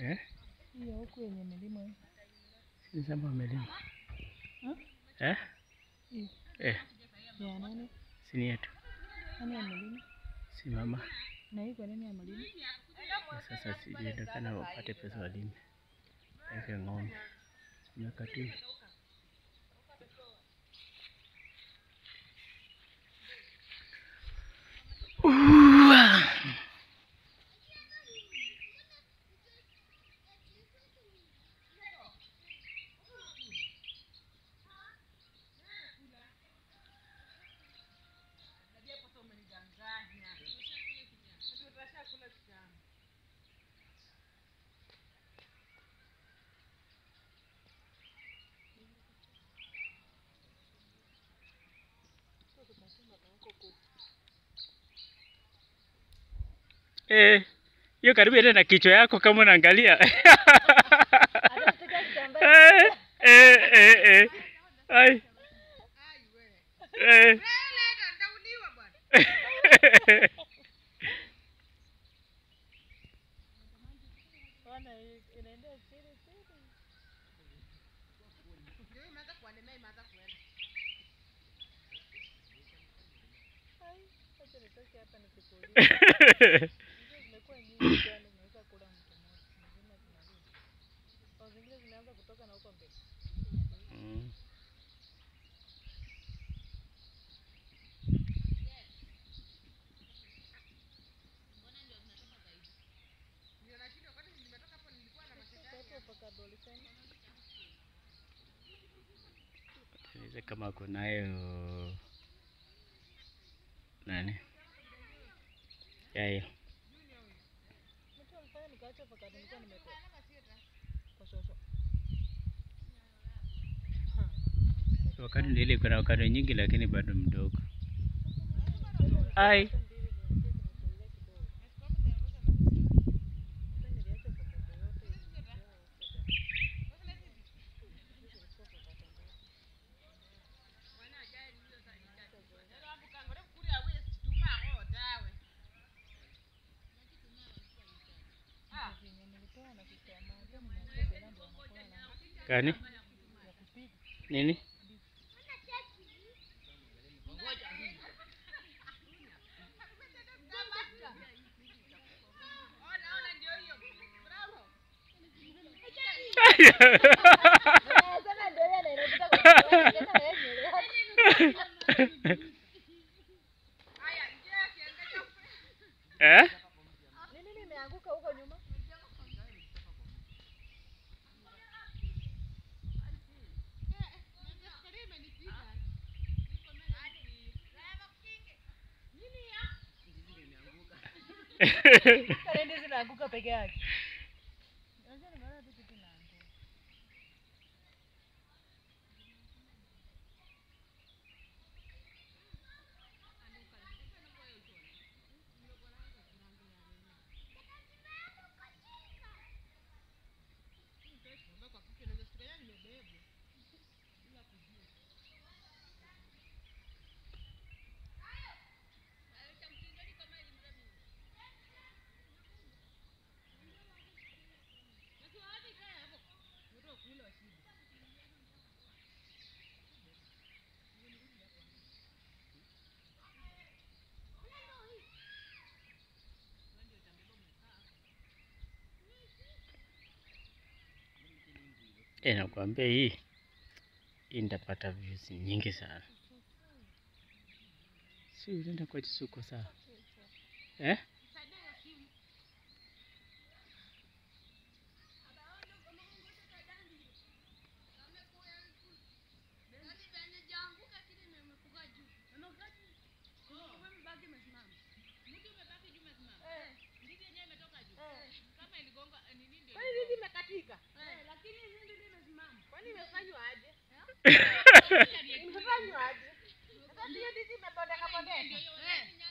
Eh? Hiyo huku yenye milima hii. Si shamba wamelima. Hmm? Eh? Hii. Eh, Ya nani? si ni yetu. Nani amelima? Si mama. Na hii kwa nini amelima? Na sasa sijulikana wapate pesa walime. Weke ng'ombe. Miaka tu. Uwa. Eh, hiyo karibu ende na kichwa yako kama unaangalia. Eh, eh, eh, eh. Ai. Eh. Bwana inaenda chini chini. Ai, acha nitoke hapa nikukuulize. Hizo zimekuwa nyingi sana unaweza kula mtu mmoja. Zingine zinarudi. Au zingine zimeanza kutoka na huko mbele. Mm. Hapo mpaka dolifeni. Niulize kama kunayo nani yayo Mtu alifanya nikaacha mpaka nilikuwa nimetoka. Kwa shosho. wakati ndile kuna wakati nyingi lakini bado mdogo ai gani nini eh? Nini nimeanguka huko nyuma? Kale ndizi zinaanguka peke yake. Unajua nimeona tu kitu inaanguka. Eh, nakwambia hii hii nitapata views nyingi sana. Si unaenda kwa Chisuko sawa? Eh? Kwani ndizi imekatika? Kwani imefanywa aje? Imefanywa aje? Sasa hiyo ndizi imebondeka bondeka.